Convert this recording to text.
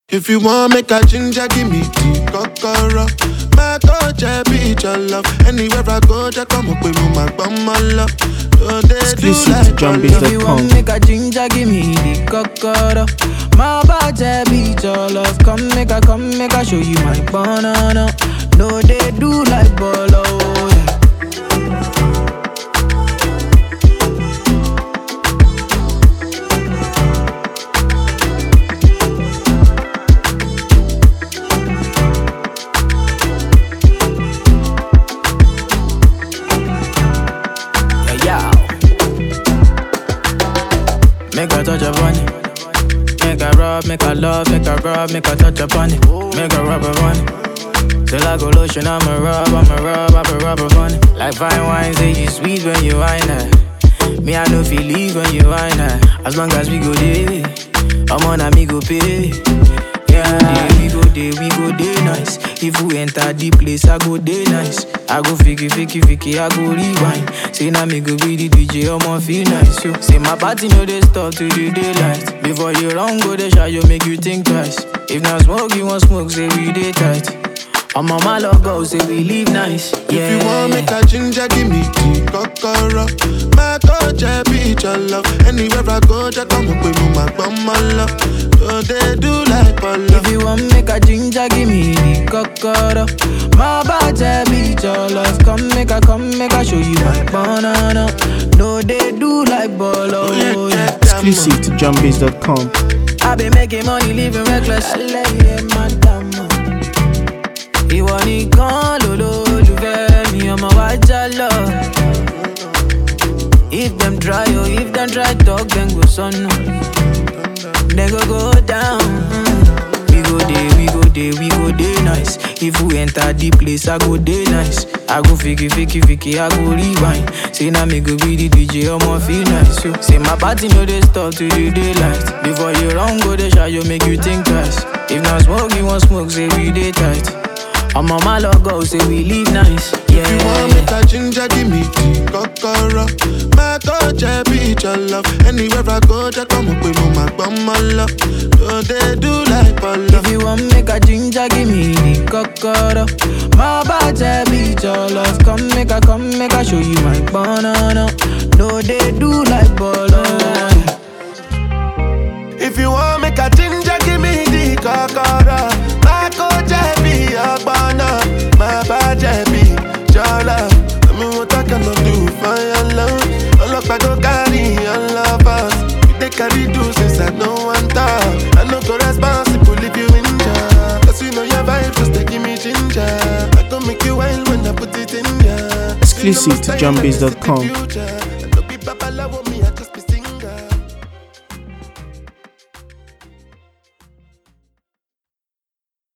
If you want make a ginger, give me the kokoro. My touch, I be your love. Anywhere I go, just come up with me, my bum, my love. So they do Exclusive like to John all Biz love. dot If you com. want make a ginger, give me the cocoa. My body beat your love. Come make a, come make a show you my banana. No, they do like bolo. Yeah. Yeah, yeah. Make a touch upon it. Make a rub, make a love, make a rub, make a touch upon it. Make a rub upon it. Till I go lotion, I'ma rub, I'ma rub, I'ma rub upon it. Like fine wine, say you sweet when you wine it. Me, I know feel leave when you wine it. As long as we go there, I'm on a me go pay. Yeah, we go there, we go there nice. If we enter the place, I go there nice. I go fiki, fiki, fiki, I go rewind. Say now me go be the DJ, I'ma feel nice. So, say my party no they stop to the daylight. Before you run, go the shot, you make you think twice. If not smoke, you want smoke, say we day tight. I'm on my logo, say we live nice. Yeah. If you want make a ginger, give me the kokoro. My touch, I be your love. Anywhere I go, just come up with me, my bum, my love. So they do like all love. If you want make a ginger, give me the cocoa. My body beat your love. Come make a, come make a show you my banana. No, they do like bolo. Oh, yeah, Yeah. get that Exclusive to JohnBiz.com. I been making money, living reckless. Ẹlẹ́yẹ madam. Ìwọ nìkan lolólùfẹ́ mi, ọmọ wa já lọ. If them try, oh, if them try talk, then go sọnù. Then go go down. We go dey, we go dey, we go dey nice. If we enter the place, I go dey nice. I go fiki, fiki, fiki, I go rewind. Say now me go be the DJ, I'ma feel nice. So, say my party no dey stop to the daylight. Before you run, go dey shot, you make you think twice. If not smoke, you want smoke, say we dey tight. I'm on my logo, say we live nice. Yeah. If you want make a ginger, give me the kokoro. My touch, I be your love. Anywhere I go, just come up with me, my bum, my love. So they do like all love. If you want make a ginger, give me the cocoa. My body beat your love. Come make a, come make a show you my banana. No, they do like bolo. If you want make a ginger, give me the kokoro. My coach, I be your banner. My badge, I be your love. I mean, what I cannot do for your love. All up, I go carry your love us. You they carry do since I know one time. I know go responsible if you injure. Cause you know your vibe, just they give me ginger. I go make you wild when I put it in ya. Exclusive to You know my style, I can see the JohnBiz.com. future.